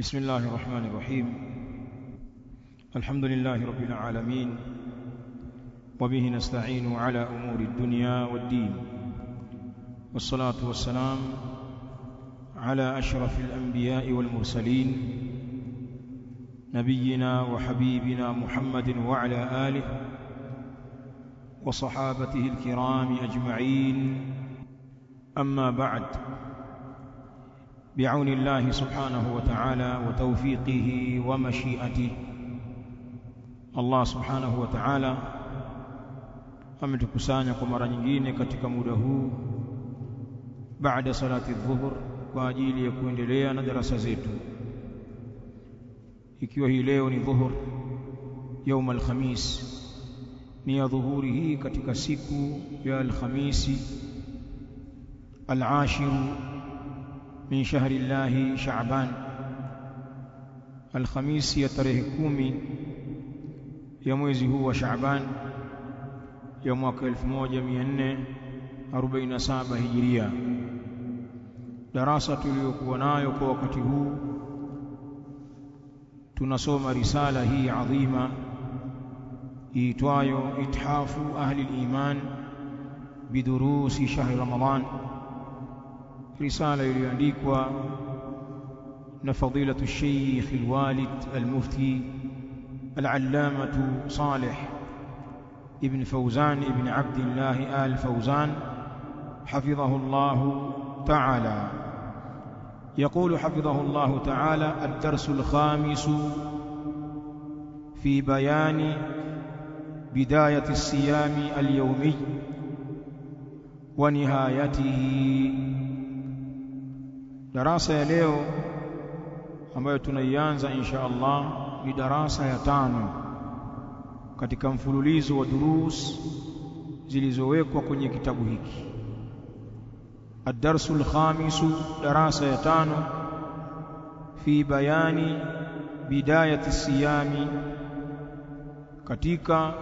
بسم الله الرحمن الرحيم الحمد لله رب العالمين وبه نستعين على أمور الدنيا والدين والصلاة والسلام على أشرف الأنبياء والمرسلين نبينا وحبيبنا محمد وعلى آله وصحابته الكرام أجمعين أما بعد بعون الله سبحانه وتعالى وتوفيقه ومشيئته Allah subhanahu wa ta'ala ametukusanya kwa mara nyingine katika muda huu baada salati dhuhur kwa ajili ya kuendelea na darasa zetu ikiwa hii leo ni dhuhur يوم الخميس ni ya dhuhuri hii katika siku ya alhamisi العاشر من شهر الله شعبان الخميس ya tarehe kumi ya mwezi huu wa Shaaban ya mwaka 1447 Hijiria. Darasa tuliyokuwa nayo kwa wakati huu tunasoma risala hii adhima iitwayo Ithafu Ahli al-Iman bidurusi shahri Ramadan, risala iliyoandikwa na fadilatu Sheikh al-Walid al-Mufti العلامة صالح ابن فوزان ابن عبد الله آل فوزان حفظه الله تعالى يقول حفظه الله تعالى الدرس الخامس في بيان بداية الصيام اليومي ونهايته دراسة ya leo ambayo tunaianza insha Allah ni darasa ya tano katika mfululizo wa durus zilizowekwa kwenye kitabu hiki الدرس الخامس دراسة ya tano في بيان بداية الصيام katika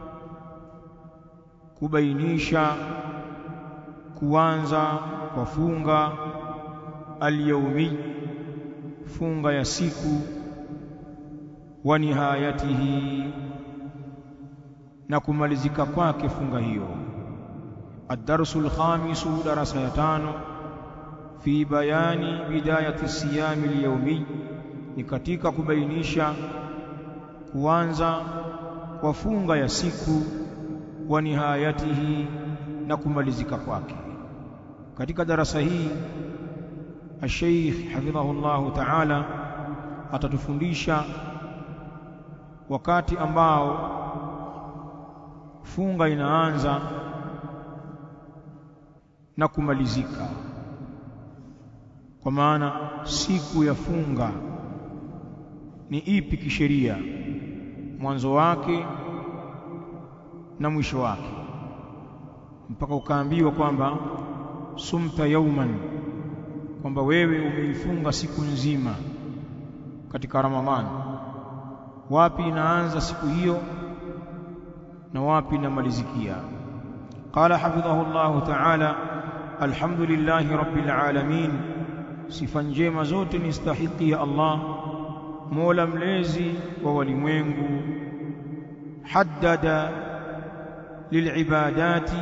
kubainisha kuanza kwa funga al-yawmi funga ya siku wa nihayatihi na kumalizika kwake funga hiyo ad-darsu al-khamisu darasa ya tano fi bayani bidayati siyami al-yawmi ni katika kubainisha kuanza kwa funga ya siku wa nihayatihi na kumalizika kwake katika darasa hii الشيخ حفظه الله تعالى atatufundisha wakati ambao funga inaanza na kumalizika kwa maana siku ya funga ni ipi kisheria mwanzo wake na mwisho wake mpaka ukaambiwa kwamba sumta yauman kwamba wewe umeifunga siku nzima katika Ramadhani wapi inaanza siku hiyo na wapi inamalizikia qala hafidhahu Allah ta'ala alhamdulillahi rabbil alamin sifa njema zote ni stahiki ya Allah mola mlezi wa walimwengu haddada lilibadati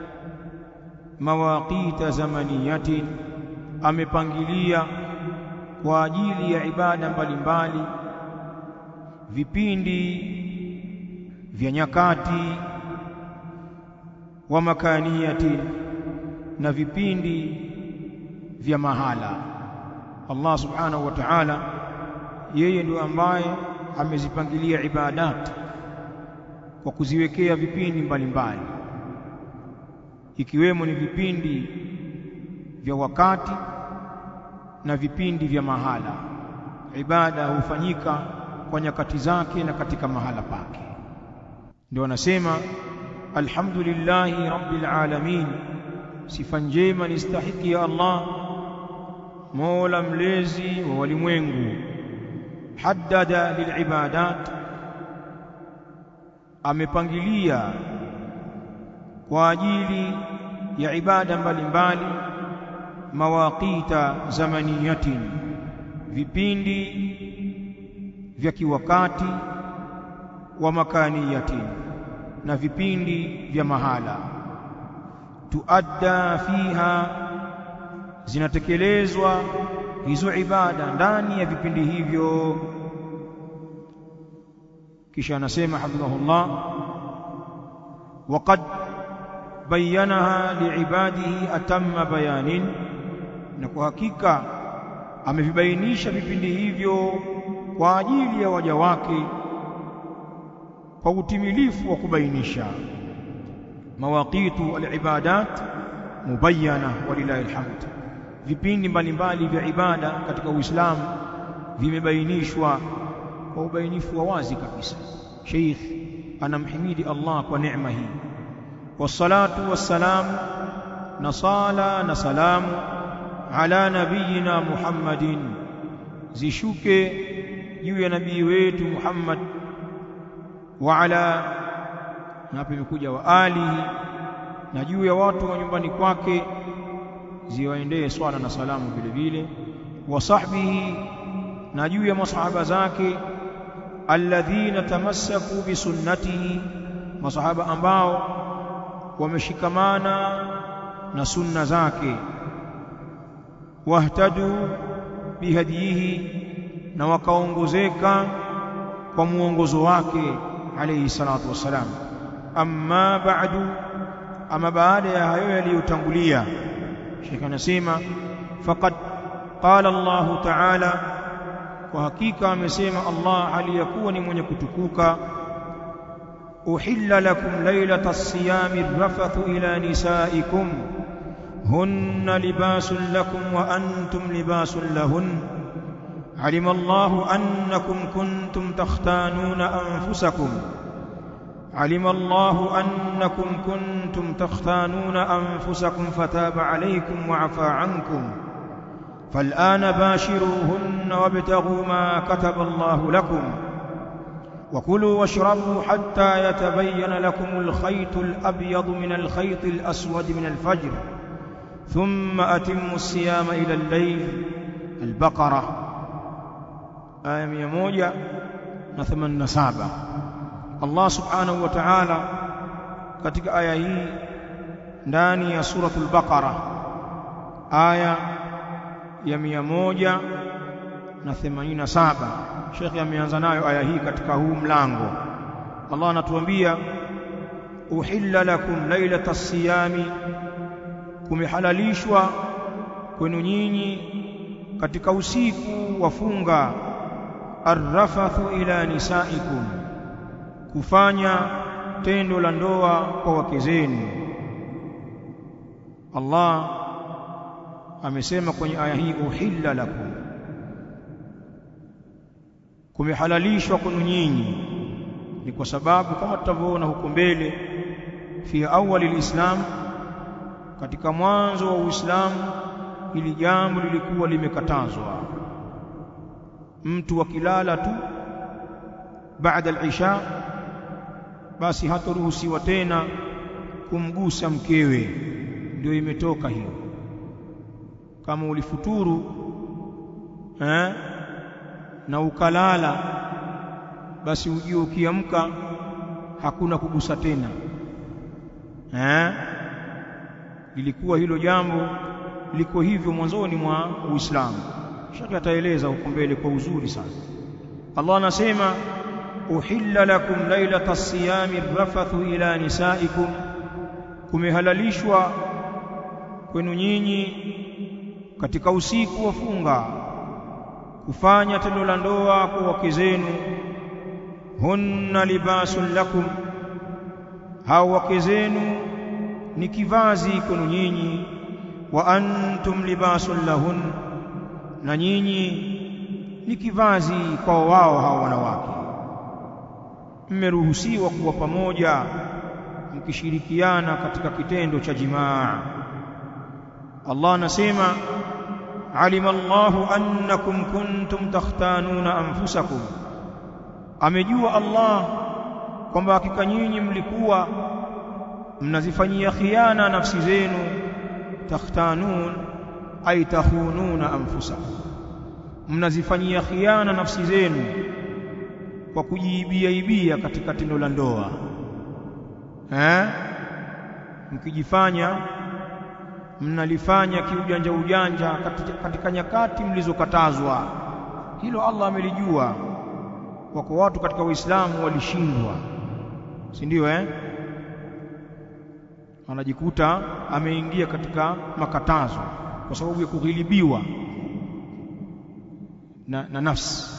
mawaqita zamaniyatin amepangilia kwa ajili ya ibada mbalimbali vipindi vya nyakati wa makaniyati na vipindi vya mahala Allah subhanahu wa ta'ala yeye ndio ambaye amezipangilia ibadat kwa kuziwekea vipindi mbalimbali ikiwemo ni vipindi vya wakati na vipindi vya mahala ibada hufanyika kwa nyakati zake na katika mahala pake ndio anasema alhamdulillahi rabbil alamin sifa njema ni stahiki ya Allah mola mlezi wa walimwengu haddada lilibadat amepangilia kwa ajili ya ibada mbalimbali mawaqita zamaniyatin vipindi vya kiwakati wa makaniyati na vipindi vya mahala tuadda fiha zinatekelezwa hizo ibada ndani ya vipindi hivyo kisha anasema hafidhahullah waqad bayanaha liibadihi atamma bayanin na kwa hakika amevibainisha vipindi hivyo kwa ajili ya waja wake kwa utimilifu wa kubainisha mawaqitu alibadat mubayyana walillahi alhamd vipindi mbalimbali vya ibada katika Uislamu vimebainishwa kwa ubainifu wa wazi kabisa Sheikh anamhimidi Allah kwa neema hii wassalatu wassalamu na sala na salamu ala nabiyina Muhammadin zishuke juu ya nabii wetu Muhammad wa ala hapa imekuja wa alihi na juu ya watu wa nyumbani kwake ziwaendee swala na salamu vile vile wa sahbihi na juu ya masahaba zake alladhina tamassaku bi sunnatihi masahaba ambao wameshikamana na sunna zake wahtadu bihadihi na wakaongozeka kwa muongozo wake alayhi salatu wassalam amma ba'du ama baada ya hayo yaliyotangulia Sheikh anasema faqad qala Allah ta'ala kwa hakika amesema Allah aliyakuwa ni mwenye kutukuka uhilla lakum laylata as-siyami rafathu ila nisaikum hunna libasun lakum wa antum libasun lahun علم الله أنكم كنتم تختانون أنفسكم علم الله أنكم كنتم تختانون أنفسكم فتاب عليكم وعفى عنكم فالآن باشروهن وابتغوا ما كتب الله لكم وكلوا واشربوا حتى يتبين لكم الخيط الأبيض من الخيط الأسود من الفجر ثم أتموا الصيام إلى الليل البقرة aya mia moja na themanini na saba Allah subhanahu wa ta'ala katika aya hii ndani ya suratul Baqara aya ya mia moja na themanini na saba Sheikh ameanza nayo aya hii katika huu mlango Allah anatuambia uhilla lakum lailata siyami kumehalalishwa kwenu nyinyi katika usiku wa funga arrafathu ila nisaikum kufanya tendo la ndoa kwa wake zenu Allah amesema kwenye aya hii uhilla lakum kumehalalishwa kwenu nyinyi ni kwa sababu kama tutavyoona huko mbele fi awali alislam katika mwanzo wa Uislamu hili jambo lilikuwa limekatazwa mtu akilala tu baada al-isha basi hataruhusiwa tena kumgusa mkewe ndio imetoka hiyo kama ulifuturu eh, na ukalala basi ujue ukiamka hakuna kugusa tena eh, lilikuwa hilo jambo liko hivyo mwanzoni mwa Uislamu shaka ataeleza huko mbele kwa uzuri sana Allah anasema uhilla lakum lailata as-siyami rafathu ila nisaikum kumehalalishwa kwenu nyinyi katika usiku wa funga kufanya tendo la ndoa kwa wake zenu hunna libasun lakum hao wake zenu ni kivazi kwenu nyinyi wa antum libasun lahun na nyinyi ni kivazi kwa wao hao wanawake mmeruhusiwa kuwa pamoja mkishirikiana katika kitendo cha jimaa Allah anasema alima Allahu annakum kuntum takhtanuna anfusakum amejua Allah kwamba hakika nyinyi mlikuwa mnazifanyia khiana nafsi zenu takhtanun ay takhununa anfusakum mnazifanyia khiana nafsi zenu kwa kujiibia ibia katika tendo la ndoa eh mkijifanya mnalifanya kiujanja ujanja katika, katika nyakati mlizokatazwa hilo Allah amelijua wako watu katika Uislamu walishindwa si ndio eh anajikuta ameingia katika makatazo kwa sababu ya kughilibiwa na, na nafsi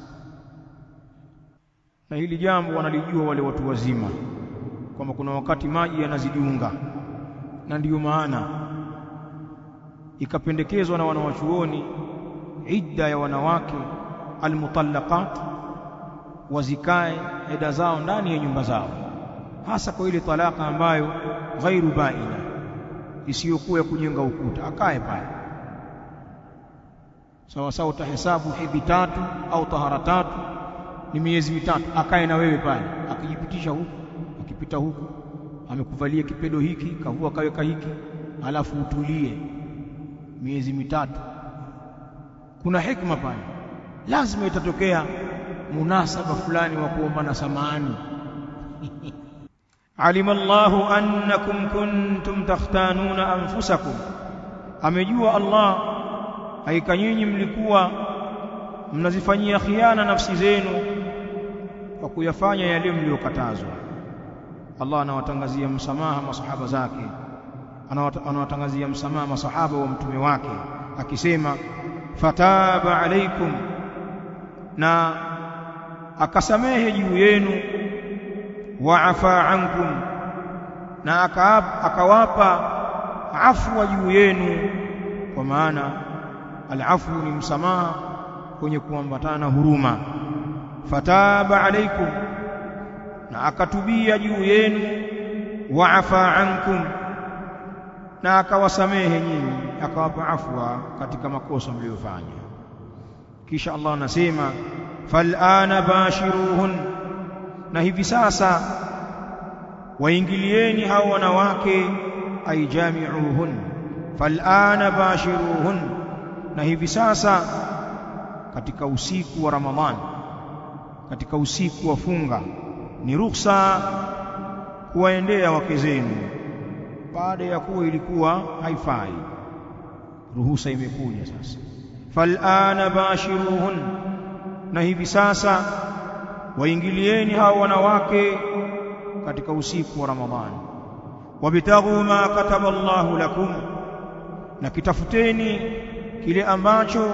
na hili jambo wanalijua wale watu wazima kwamba kuna wakati maji yanazidiunga na ndiyo maana ikapendekezwa na wanawachuoni idda ya wanawake almutallaqat wazikae eda zao ndani ya nyumba zao hasa kwa ile talaka ambayo ghairu baina isiyokuwa ya kujenga ukuta akae pale sawa sawa utahesabu hedhi tatu au tahara tatu ni miezi mitatu akae na wewe pale akijipitisha huku akipita huku amekuvalia kipedo hiki kavua kaweka hiki alafu utulie miezi mitatu kuna hikma pale lazima itatokea munasaba fulani wa kuombana samani alima Allahu annakum kuntum takhtanuna anfusakum amejua Allah haika nyinyi mlikuwa mnazifanyia khiana nafsi zenu kwa kuyafanya yale mliyokatazwa Allah anawatangazia msamaha masahaba zake anawatangazia msamaha masahaba wa mtume wake akisema fataba alaikum na akasamehe juu yenu wa afa ankum na akawapa afwa juu yenu kwa maana alafu ni msamaha kwenye kuambatana na huruma fataba alaikum na akatubia juu yenu wa afa ankum na akawasamehe nyinyi akawapa afwa katika makosa mliyofanya kisha Allah anasema falana bashiruhun na hivi sasa waingilieni hao wanawake aijamiuhun falana bashiruhun na hivi sasa katika usiku wa Ramadhani katika usiku wa funga ni ruhusa kuwaendea wake zenu baada ya kuwa ilikuwa haifai ruhusa imekuja sasa falana bashiruhun na hivi sasa waingilieni hao wanawake katika usiku wa Ramadhani wabtaghu ma kataba Allahu lakum na kitafuteni kile ambacho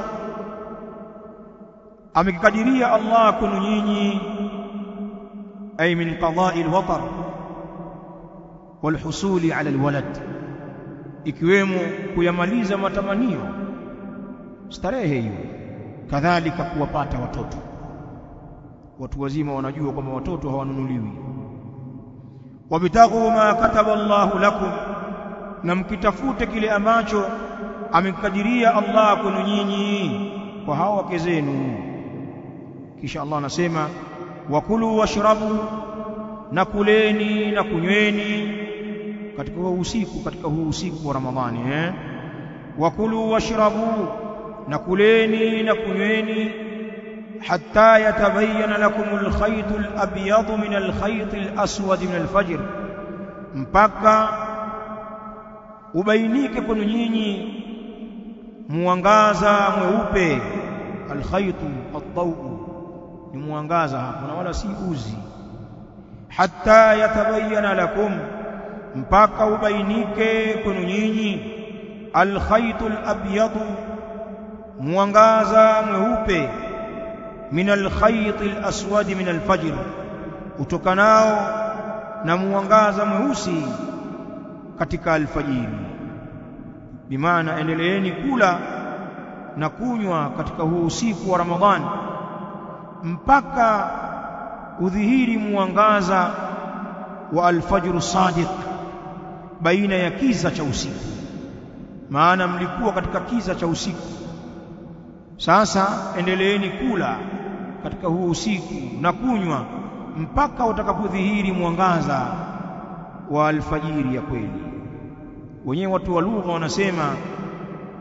amekikadiria Allah kwenu nyinyi ay min qada'i alwatar walhusuli ala alwalad ikiwemo kuyamaliza matamanio starehe hiyo kadhalika kuwapata watoto watu wazima wanajua kwamba watoto hawanunuliwi wabtaghu ma kataba Allahu lakum na mkitafute kile ambacho amekadiria Allah kwenu nyinyi kwa hao wake zenu kisha Allah anasema wakulu washrabu na kuleni na kunyweni katika huu usiku katika huu usiku wa Ramadhani eh wakulu washrabu na kuleni na kunyweni hatta yatabayyana lakum alkhayt alabyad min alkhayt alaswad min alfajr mpaka ubainike kwenu nyinyi mwangaza mweupe alkhaytu ad-dawu ni mwangaza hapo na wala si uzi hatta yatabayyana lakum mpaka ubainike kwenu nyinyi alkhaytu al-abyad mwangaza mweupe min alkhayt al-aswad min al-fajr utokanao na mwangaza mweusi katika alfajiri bimaana endeleeni kula na kunywa katika huu usiku wa Ramadhani mpaka udhihiri mwangaza wa alfajr sadiq baina ya kiza cha usiku maana mlikuwa katika kiza cha usiku sasa endeleeni kula katika huu usiku na kunywa mpaka utakapodhihiri mwangaza wa alfajiri ya kweli wenyewe watu wa lugha wanasema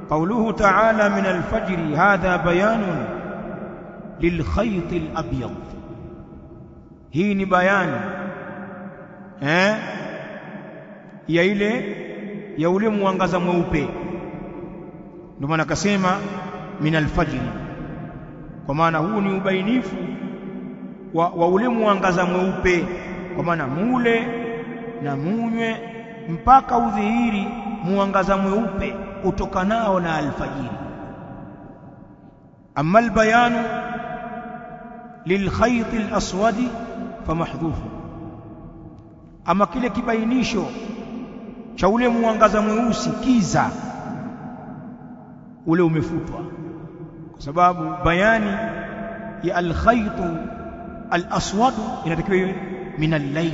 قوله تعالى من الفجر هذا بيان للخيط الأبيض hii ni bayani eh ya ile ya ule mwangaza mweupe ndio maana akasema min alfajr kwa maana huu ni ubainifu wa, wa ule mwangaza mweupe kwa maana mule na munywe mpaka udhihiri mwangaza mweupe utokanao na alfajiri amma albayanu lilkhayt alaswadi famahdhufu ama kile kibainisho cha ule mwangaza mweusi kiza ule umefutwa kwa sababu bayani ya alkhayt alaswad inatakiwa iwe min al-layl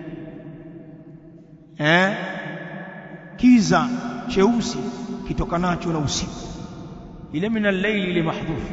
eh kiza cheusi kitokanacho na usiku ile min al-layl ile mahdhufu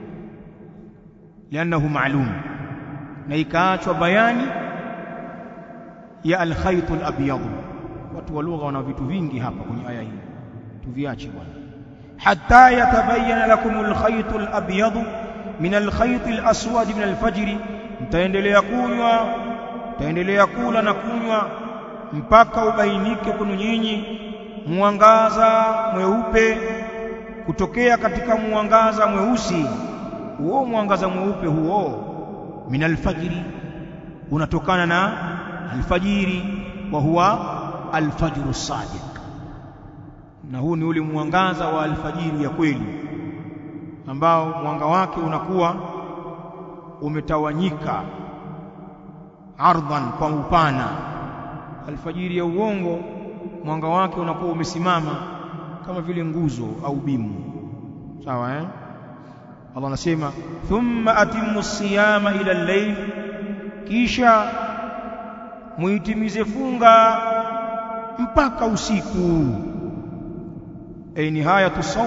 لانه معلوم na ikaachwa bayani ya alkhayt alabyad watu wa lugha wana vitu vingi hapa kwenye aya hii tuviache bwana hatta yatabayyana lakum alkhayt alabyad min alkhayt alaswad min alfajr mtaendelea kunywa mtaendelea kula na kunywa mpaka ubainike kwenu nyinyi mwangaza mweupe kutokea katika mwangaza mweusi huo mwangaza mweupe huo min alfajiri unatokana na alfajiri wa huwa alfajru sadiq na huu ni ule mwangaza wa alfajiri ya kweli ambao mwanga wake unakuwa umetawanyika ardhan kwa upana alfajiri ya uongo mwanga wake unakuwa umesimama kama vile nguzo au bimu sawa eh Allah anasema thumma atimmu siyama ila al-layl kisha muitimize funga mpaka usiku ay nihayatu sawm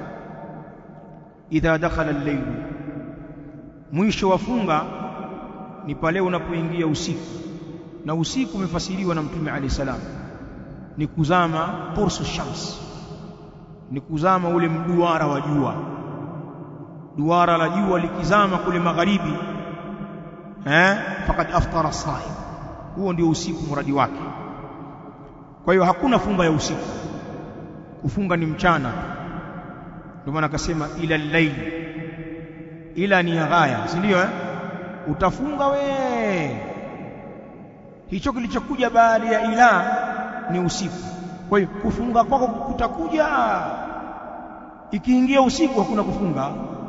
idha dakhala al-layl mwisho wa funga ni pale unapoingia usiku na usiku umefasiriwa na mtume alayhi salam ni kuzama qursu shams ni kuzama ule mduara wa jua duara la jua likizama kule magharibi eh fakad aftara saim huo ndio usiku muradi wake kwa hiyo hakuna funga ya usiku kufunga ni mchana ndio maana akasema ila layl ila ni ya ghaya si ndio eh utafunga we hicho kilichokuja baada ya ila ni usiku kwa hiyo kufunga kwako kutakuja ikiingia usiku hakuna kufunga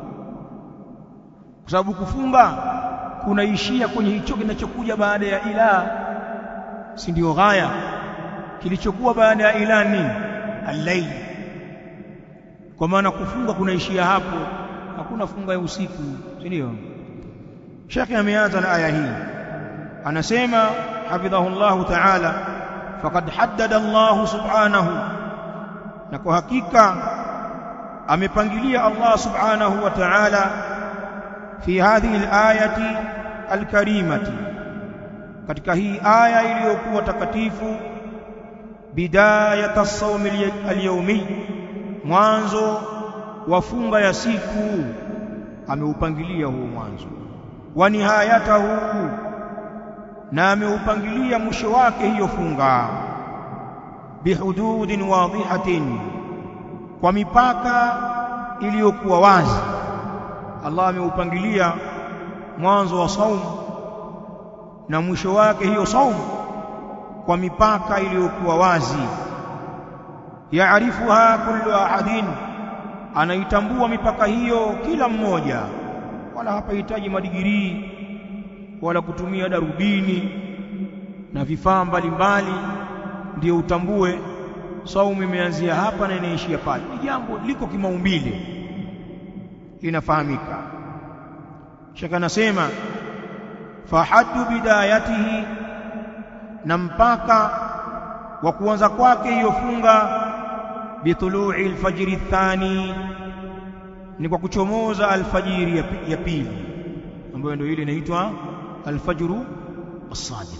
kwa sababu kufunga kunaishia kwenye hicho kinachokuja baada ya ila si ndio ghaya kilichokuwa baada ya ila ni al-layl kwa maana kufunga kunaishia hapo hakuna funga ya usiku si ndio Sheikh ameanza na aya hii anasema hafidhahu Allah ta'ala faqad haddada Allah subhanahu na kwa hakika amepangilia Allah subhanahu wa ta'ala fi hadhihi al-ayati al-karimati katika hii aya iliyokuwa takatifu bidayat as-sawm al-yawmi mwanzo wa funga ya siku ameupangilia huo mwanzo wa nihayatahu na ameupangilia mwisho wake hiyo funga bihududin wadhihatin kwa mipaka iliyokuwa wazi Allah ameupangilia mwanzo wa saumu na mwisho wake hiyo saumu kwa mipaka iliyokuwa wazi yaarifuha kullu ahadin anaitambua mipaka hiyo kila mmoja wala hapahitaji madigirii wala kutumia darubini na vifaa mbalimbali ndio utambue saumu imeanzia hapa na inaishia pale ni jambo liko kimaumbile linafahamika shaka nasema fahaddu bidayatihi na mpaka wa kuanza kwake hiyo funga bitulu'i alfajri thani ni kwa kuchomoza alfajiri ya, ya pili ambayo ndio ile inaitwa alfajru as-sadiq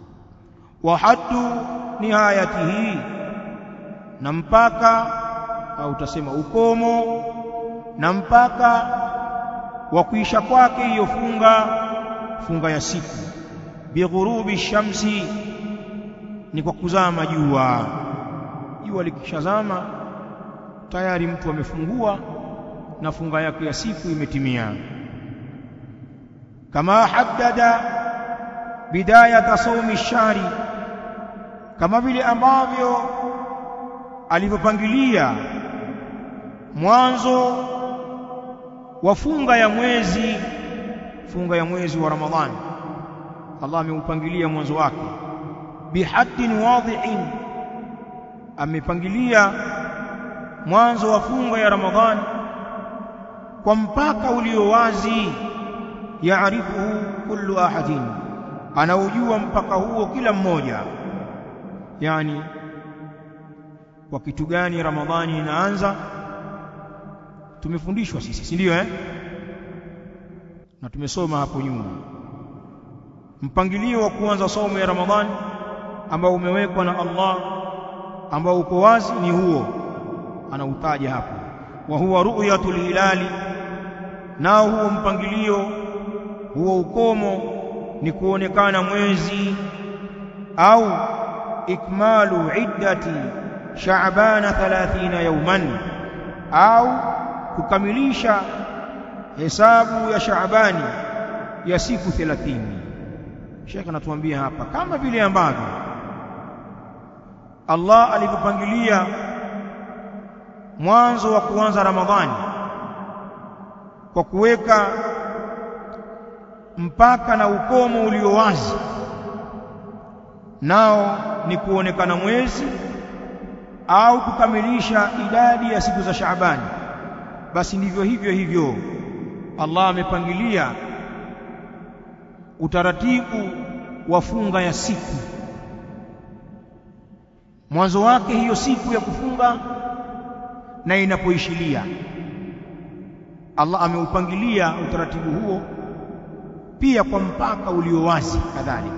wa haddu nihayatihi na mpaka au utasema ukomo na mpaka wa kuisha kwake hiyo funga funga ya siku bighurubi shamsi ni kwa kuzama jua jua likishazama tayari mtu amefungua na funga yake ya siku imetimia kama haddada bidayata saumi shari kama vile ambavyo alivyopangilia mwanzo wa funga ya mwezi funga ya mwezi wa Ramadhani Allah ameupangilia mwanzo wake bihaddin wadhi'in amepangilia mwanzo wa funga ya Ramadhani kwa mpaka ulio wazi yaarifuhu kullu ahadin anaujua mpaka huo kila mmoja yani kwa kitu gani Ramadhani inaanza tumefundishwa sisi si ndio eh na tumesoma hapo nyuma mpangilio wa kuanza somo ya Ramadhani ambao umewekwa na Allah ambao uko wazi ni huo anautaja hapo wa huwa ru'yatul hilali nao huo mpangilio huo ukomo ni kuonekana mwezi au ikmalu iddati Shaaban 30 yauman au kukamilisha hesabu ya Shaabani ya siku 30 Sheikh anatuambia hapa kama vile ambavyo Allah alivyopangilia mwanzo wa kuanza Ramadhani kwa kuweka mpaka na ukomo ulio wazi nao ni kuonekana mwezi au kukamilisha idadi ya siku za Shaabani basi ndivyo hivyo hivyo Allah amepangilia utaratibu wa funga ya siku mwanzo wake hiyo siku ya kufunga na inapoishilia Allah ameupangilia utaratibu huo pia kwa mpaka ulio wazi kadhalika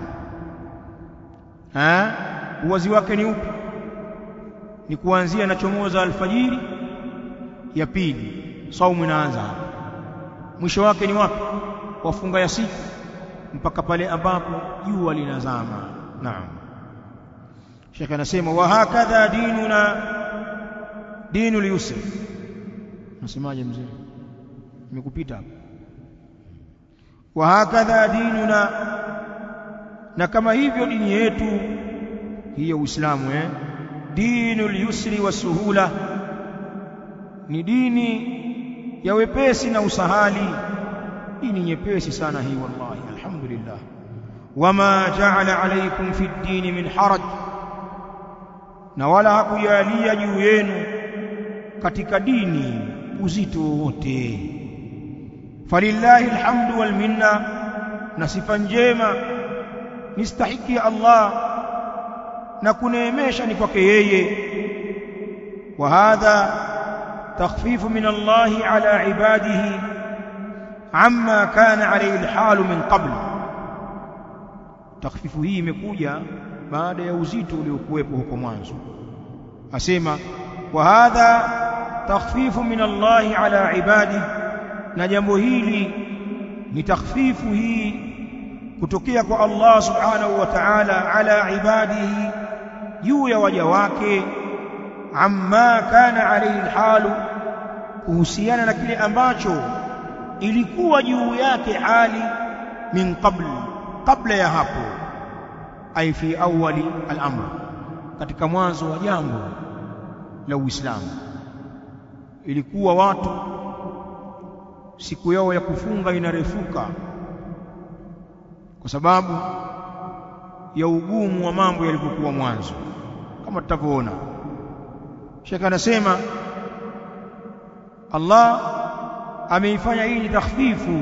eh uwazi wake ni upi ni kuanzia nachomoza alfajiri ya pili saumu inaanza mwisho wake ni wapi wafunga ya siku mpaka pale ambapo jua linazama naam Sheikh anasema wa hakadha dinuna dinu yusr nasemaje mzee nimekupita hapo wa hakadha dinuna na kama hivyo dini yetu hiyo Uislamu eh dinul yusri wasuhula ni dini ya wepesi na usahali dini nyepesi sana hii wallahi alhamdulillah wama ja'ala alaykum fi ddini min haraj na wala hakujalia juu yenu katika dini uzito wowote falillahi alhamdu wal minna na sifa njema nistahiki Allah na kuneemesha ni kwake yeye wa hadha takhfifu min Allah ala ibadihi amma kana alayhi alhal min qabl takhfifu hii imekuja baada ya uzito uliokuwepo huko mwanzo asema wa hadha takhfifu min Allah ala ibadihi na jambo hili ni takhfifu hii kutokea kwa Allah subhanahu wa ta'ala ala ibadihi juu ya waja wake amma kana alayhi alhalu kuhusiana na kile ambacho ilikuwa juu yake hali min qabl kabla ya hapo ay fi awwali al-amr katika mwanzo wa jambo la Uislamu ilikuwa watu siku yao ya kufunga inarefuka kwa sababu ya ugumu wa mambo yalivyokuwa mwanzo kama tutavyoona Sheikh anasema Allah ameifanya hii ni takhfifu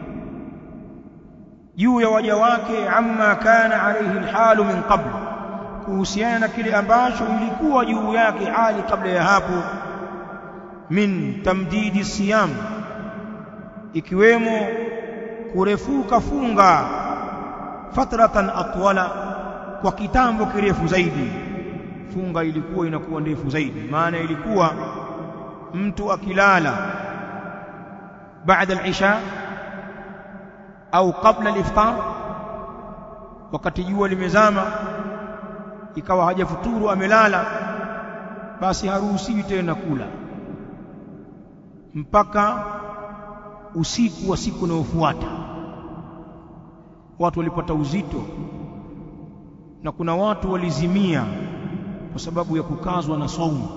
juu ya waja wake amma kana alayhi alhalu min qabl kuhusiana na kile ambacho ilikuwa juu yake hali kabla ya hapo min tamdidi siyam ikiwemo kurefuka funga fatratan atwala kwa kitambo kirefu zaidi funga ilikuwa inakuwa ndefu zaidi maana ilikuwa mtu akilala baada al-isha au kabla al-iftar wakati jua limezama ikawa hajafuturu amelala basi haruhusiwi tena kula mpaka usiku wa siku unayofuata watu walipata uzito na kuna watu walizimia kwa sababu ya kukazwa na saumu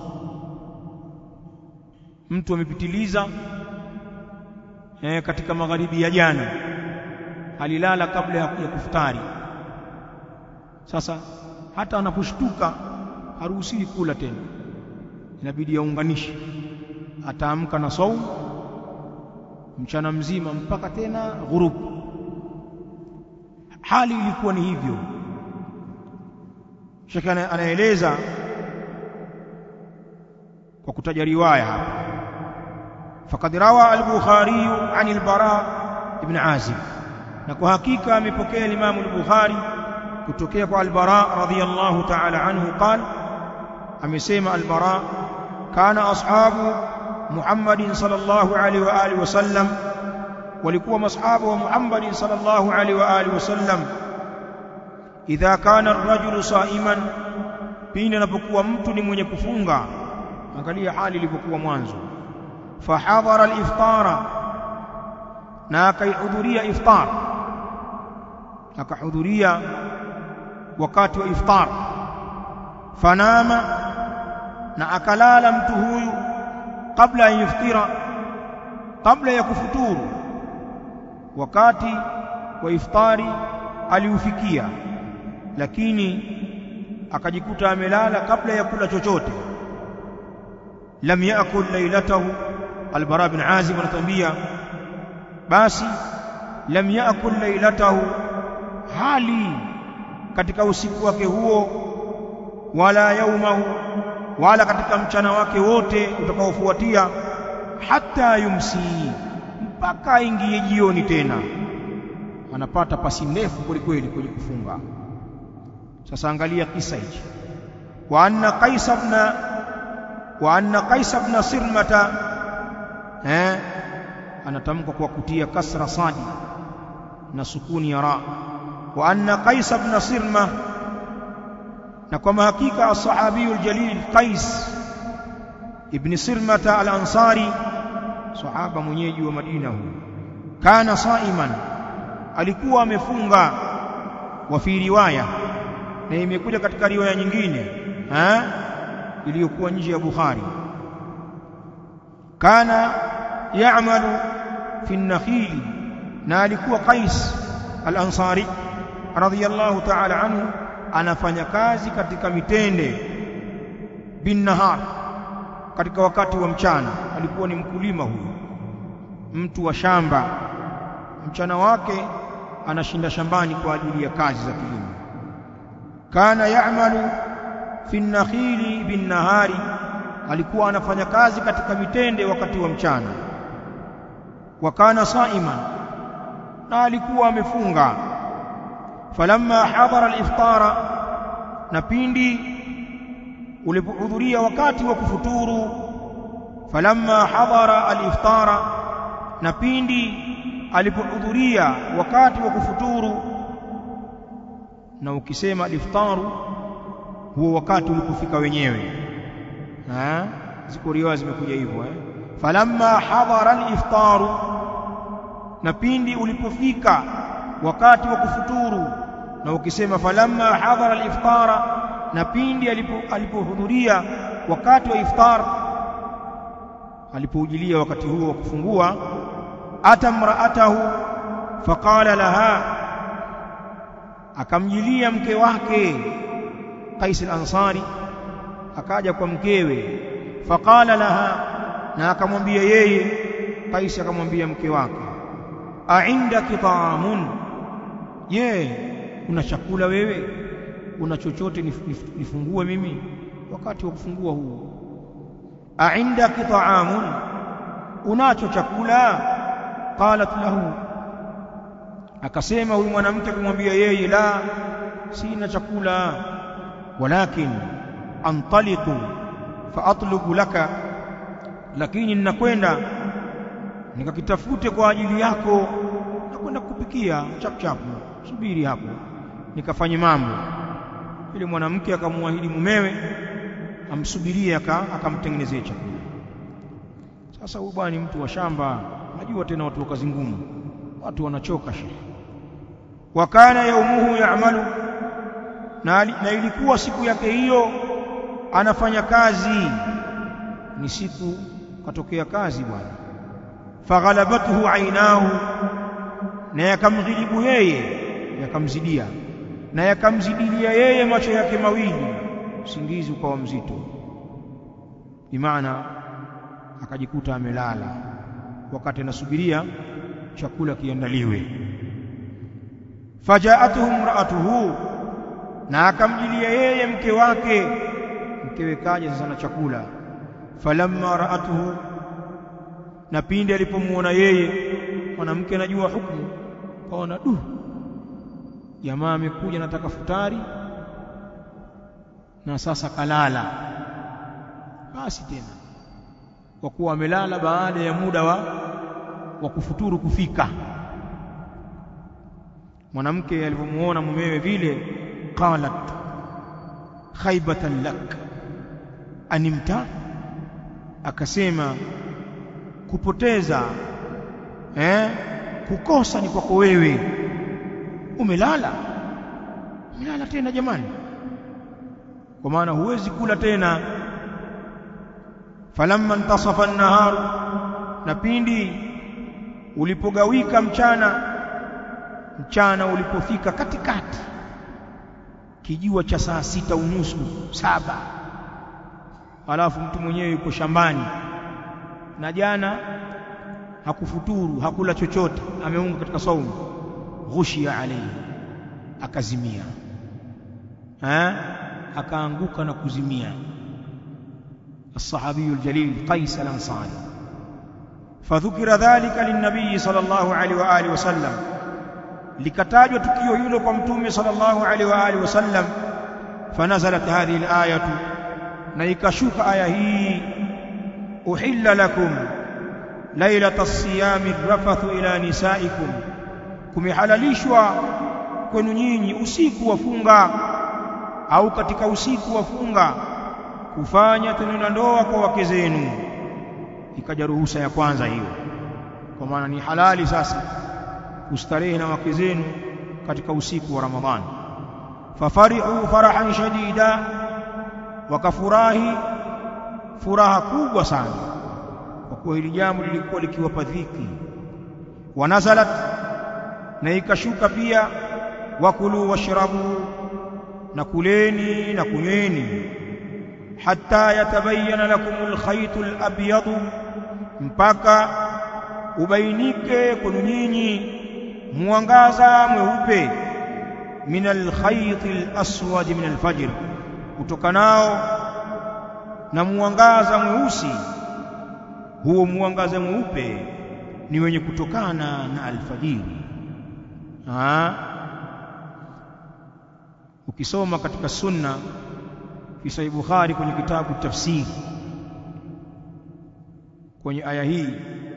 mtu amepitiliza eh, katika magharibi ya jana alilala kabla ya kufutari sasa hata anaposhtuka haruhusiwi kula tena inabidi aunganishe ataamka na saumu mchana mzima mpaka tena ghurubu hali ilikuwa ni hivyo shekhe anaeleza kwa kutaja riwaya hapa faqad rawa al-bukhari an al-bara ibn azib na kwa hakika amepokea Imam al-Bukhari kutokea kwa al-Bara radhiyallahu ta'ala anhu qala amesema al-Bara kana ashabu Muhammadin sallallahu alaihi wa alihi wasallam walikuwa mashabu wa Muhammadin sallallahu alaihi wa alihi wasallam idha kana ar-rajulu sa'iman pindi anapokuwa mtu ni mwenye kufunga angalia hali ilivyokuwa mwanzo fahadhara al-iftara na akaihudhuria iftar akahudhuria wakati wa iftar fanama na akalala mtu huyu kabla ya iftira kabla ya kufuturu wakati wa iftari aliufikia lakini akajikuta amelala kabla ya kula chochote lam yaakul lailatahu albara bin azib anatuambia basi lam yaakul lailatahu hali katika usiku wake huo wala yaumahu wala katika mchana wake wote utakaofuatia hata yumsi mpaka aingie jioni tena anapata pasi ndefu kwelikweli kwenye kufunga sasa angalia kisa hichi wa anna qais ibn wa anna qais ibn sirmata eh anatamka kwa kutia kasra sadi na sukuni ya ra wa anna qais ibn sirma na kwa hakika as-sahabi al-jalil qais ibn sirmata al-ansari sahaba mwenyeji wa Madina huyu kana saiman alikuwa amefunga wa fi riwaya na imekuja katika riwaya nyingine ha iliyokuwa nje ya Bukhari kana ya'malu fi an-nakhil na alikuwa Qais al-Ansari radhiyallahu ta'ala anhu anafanya kazi katika mitende bin nahar katika wakati wa mchana alikuwa ni mkulima huyu mtu wa shamba mchana wake anashinda shambani kwa ajili ya kazi za kilimo kana ya'malu fi an-nakhili bin nahari alikuwa anafanya kazi katika mitende wakati wa mchana wa kana saiman na alikuwa amefunga falamma hadara al-iftara na pindi ulipohudhuria wakati wa kufuturu falamma hadara al-iftara na pindi alipohudhuria wakati wa kufuturu na ukisema al-iftaru huo wakati ulipofika wenyewe ha ziko riwaya zimekuja hivyo eh falamma hadara al-iftaru na pindi ulipofika wakati wa kufuturu na ukisema falamma hadara al-iftara na pindi alipohudhuria wakati wa iftar alipoujilia wakati huo wa kufungua atamraatahu faqala laha akamjilia mke wake Qais al-Ansari akaja kwa mkewe faqala laha na akamwambia yeye Qais akamwambia mke wake aindaki taamun je una chakula wewe una chochote nif, nif, nifungue mimi wakati wa kufungua huo aindaki taamun unacho chakula qalat lahu akasema huyu mwanamke kumwambia yeye la sina chakula walakin antaliqu faatlubu laka lakini ninakwenda nikakitafute kwa ajili yako nakwenda kukupikia chapchapu subiri hapo nikafanye mambo yule mwanamke akamwahidi mumewe amsubirie akamtengenezea chakula sasa huyu bwana ni mtu wa shamba najua tena watu wa kazi ngumu watu wanachoka shehe wakana yaumuhu yaamalu na, na ilikuwa siku yake hiyo anafanya kazi ni siku katokea kazi bwana faghalabathu ainahu na yakamghilibu yeye yakamzidia na yakamzidilia yeye macho yake mawili usingizi ukawa mzito bimaana akajikuta amelala wakati anasubiria chakula kiandaliwe fajaatuhu imraatuhu na akamjilia yeye mke wake mkewe kaja sasa na chakula falamma raatuhu na pindi alipomuona yeye mwanamke anajua hukumu kaona du jamaa amekuja nataka futari na sasa kalala basi tena kwa kuwa amelala baada ya muda wa wa kufuturu kufika mwanamke alipomuona mumewe vile qalat khaybatan lak animta akasema kupoteza eh kukosa ni kwako wewe umelala umelala tena jamani kwa maana huwezi kula tena falamma intasafa an-nahar na pindi ulipogawika mchana mchana ulipofika katikati kijua cha saa sita unusu saba alafu mtu mwenyewe yuko shambani na jana hakufuturu hakula chochote ameunga katika saumu ghushia alayhi akazimia ha? akaanguka na kuzimia الصحابي الجليل قيس الأنصاري فذكر ذلك للنبي صلى الله عليه وآله وسلم likatajwa tukio hilo kwa mtume sallallahu alaihi wa alihi wasallam fanazalat hadhihi alayatu na ikashuka aya hii uhilla lakum lailata siyami rafathu ila nisaikum kumehalalishwa kwenu nyinyi usiku wa funga au katika usiku wa funga kufanya tendo la ndoa kwa wake zenu ikaja ruhusa ya kwanza hiyo kwa maana ni halali sasa kustarehe na wake zenu katika usiku wa Ramadhani fafarihu farahan shadida wakafurahi furaha kubwa sana kwa kuwa hili jambo lilikuwa likiwapa dhiki wanazalat na ikashuka pia wakulu washrabu na kuleni na kunyweni hatta yatabayyana lakumul khaytul abyadu mpaka ubainike kwenu nyinyi mwangaza mweupe min alkhayt alaswad min alfajr kutokanao na mwangaza mweusi huo mwangaza mweupe ni wenye kutokana na alfajiri ha ukisoma katika sunna fi sahih bukhari kwenye kitabu tafsiri kwenye aya hii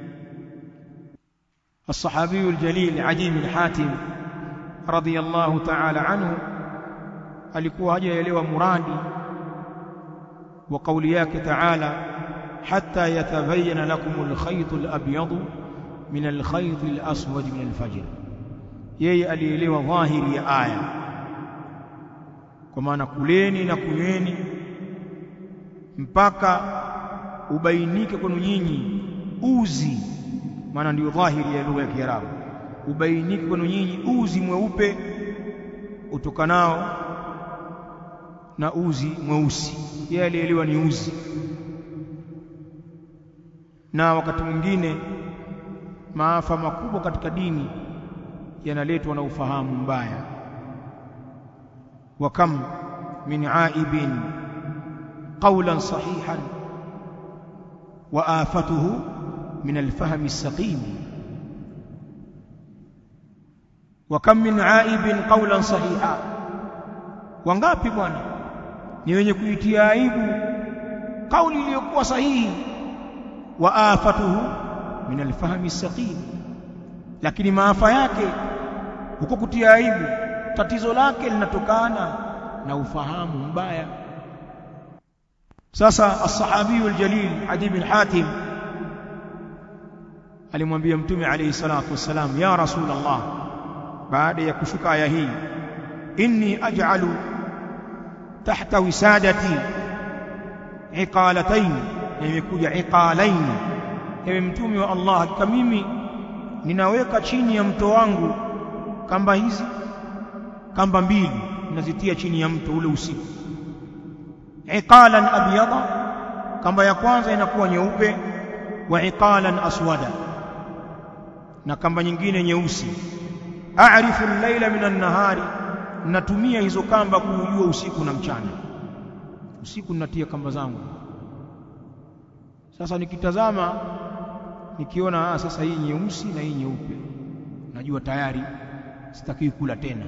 الصحابي الجليل عدي بن حاتم رضي الله تعالى عنه alikuwa hajaelewa muradi wa kauli yake taala hatta yatabayyana lakum alkhayt alabyad min alkhayt alaswad min alfajr yeye alielewa dhahiri ya aya kwa maana kuleni na kunyweni mpaka ubainike kwenu nyinyi uzi maana ndio dhahiri ya lugha ya Kiarabu ubainike kwenu nyinyi uzi mweupe utokanao na uzi mweusi yeye alielewa ni uzi na wakati mwingine maafa makubwa katika dini yanaletwa na ufahamu mbaya wa kam min aibin qawlan sahihan wa afatuhu min alfahmi as-saqim wa kam min aibin qawlan sahiha wangapi bwana ni wenye kuitia aibu kauli iliyokuwa sahihi wa afatuhu min alfahmi saqim lakini maafa yake huko kutia aibu tatizo lake linatokana na ufahamu mbaya sasa as-sahabi al-jalil Adi bin Hatim alimwambia mtume alayhi salatu wassalam ya rasulullah baada ya kushuka aya hii inni aj'alu tahta wisadati iqalatayn imekuja iqalayn ewe mtume wa Allah hakika mimi ninaweka chini ya mto wangu kamba hizi kamba mbili ninazitia chini ya mto ule usiku iqalan abyada kamba ya kwanza inakuwa nyeupe wa iqalan aswada na kamba nyingine nyeusi a'rifu al-laila min an-nahari natumia hizo kamba kuujua usiku na mchana usiku ninatia kamba zangu sasa nikitazama nikiona ah, sasa hii nyeusi na hii nyeupe najua tayari sitakiwi kula tena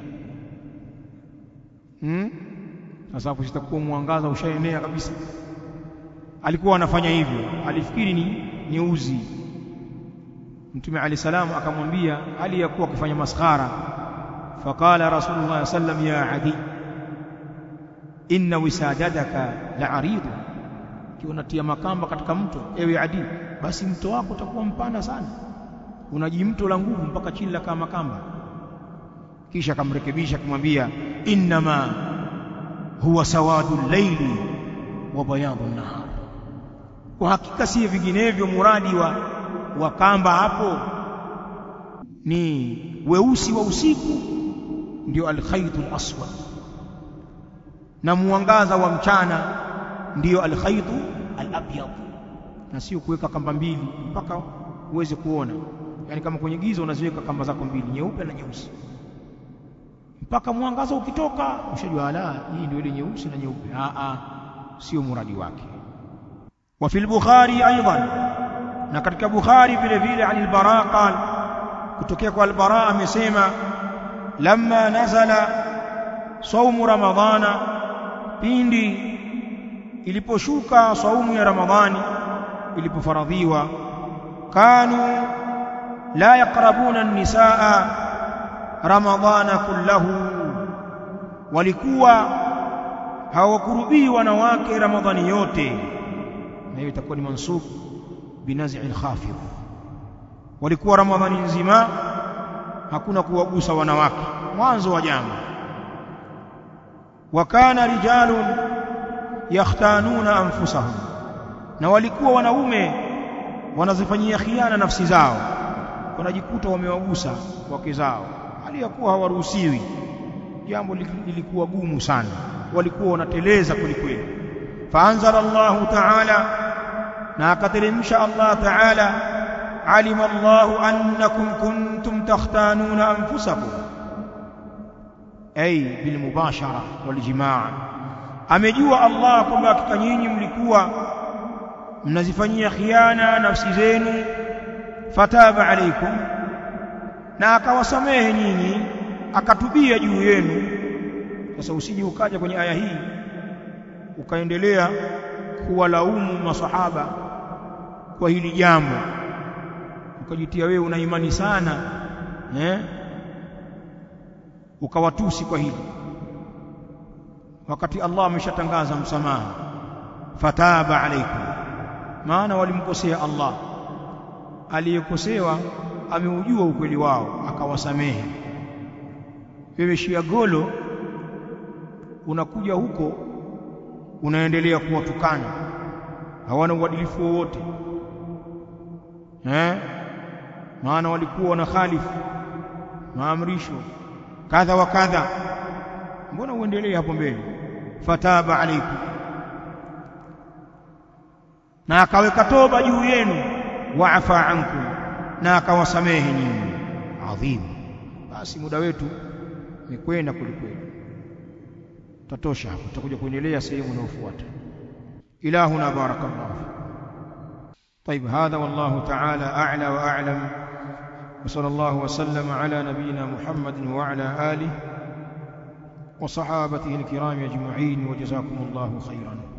hmm? sasa hapo sitakuwa mwangaza ushaenea kabisa alikuwa anafanya hivyo alifikiri ni nyeuzi mtume ali salam akamwambia hali ya kuwa akifanya maskhara faqala rasulullah sallam ya adi inna wisadadaka la'aridu unatia makamba katika mto ewe adi basi mto wako utakuwa mpana sana unajimto la nguvu mpaka chini la kama kamba kisha akamrekebisha kumwambia innama huwa sawadu llaili wa bayadu nahar kwa hakika si vinginevyo muradi wa wa kamba hapo ni weusi wa usiku ndio alkhaytu alaswad na mwangaza wa mchana ndio alkhaytu alabyad na sio kuweka kamba mbili mpaka uweze kuona yani kama kwenye giza unaziweka kamba zako mbili nyeupe na nyeusi mpaka mwangaza ukitoka ushajua ala hii ndio ile nyeusi na nyeupe a a sio muradi wake wa fil bukhari aidan na katika bukhari vile vile anil bara qal kutokea kwa al-bara amesema lamma nazala saumu ramadhana pindi iliposhuka saumu ya ramadhani ilipofaradhiwa kanu la yaqrabuna an-nisaa ramadhana kullahu walikuwa hawakurubii wanawake ramadhani yote na hiyo itakuwa ni mansub binazi al-khafid walikuwa ramadhani nzima hakuna kuwagusa wanawake mwanzo wa jambo wakana rijalun yakhtanuna anfusahum na walikuwa wanaume wanazifanyia khiana nafsi zao wanajikuta wamewagusa wake zao hali ya kuwa hawaruhusiwi jambo lilikuwa gumu sana walikuwa wanateleza kwelikweli faanzala Allahu ta'ala na akateremsha Allah ta'ala alima Allahu annakum kuntum takhtanuna anfusakum ay bil mubashara wal jimaa amejua Allah kwamba hakika nyinyi mlikuwa mnazifanyia khiana nafsi zenu fataba alaikum na akawasamehe nyinyi akatubia juu yenu sasa usije ukaja kwenye aya hii ukaendelea kuwalaumu masahaba kwa hili jambo ukajitia wewe una imani sana eh ukawatusi kwa hili wakati Allah ameshatangaza msamaha fataba alaikum maana walimkosea Allah aliyekosewa ameujua ukweli wao akawasamehe wewe shia golo unakuja huko unaendelea kuwatukana hawana uadilifu wowote eh maana walikuwa wana khalifu maamrisho kadha wa kadha mbona uendelee hapo mbele fataba alaikum na akaweka toba juu yenu waafa ankum na akawasamehe nyinyi adhim basi muda wetu umekwenda kulikweli tatosha hapo tutakuja kuendelea sehemu inayofuata ilahuna barakallahu طيب هذا والله تعالى أعلى وأعلم وصلى الله وسلم على نبينا محمد وعلى آله وصحابته الكرام أجمعين وجزاكم الله خيرا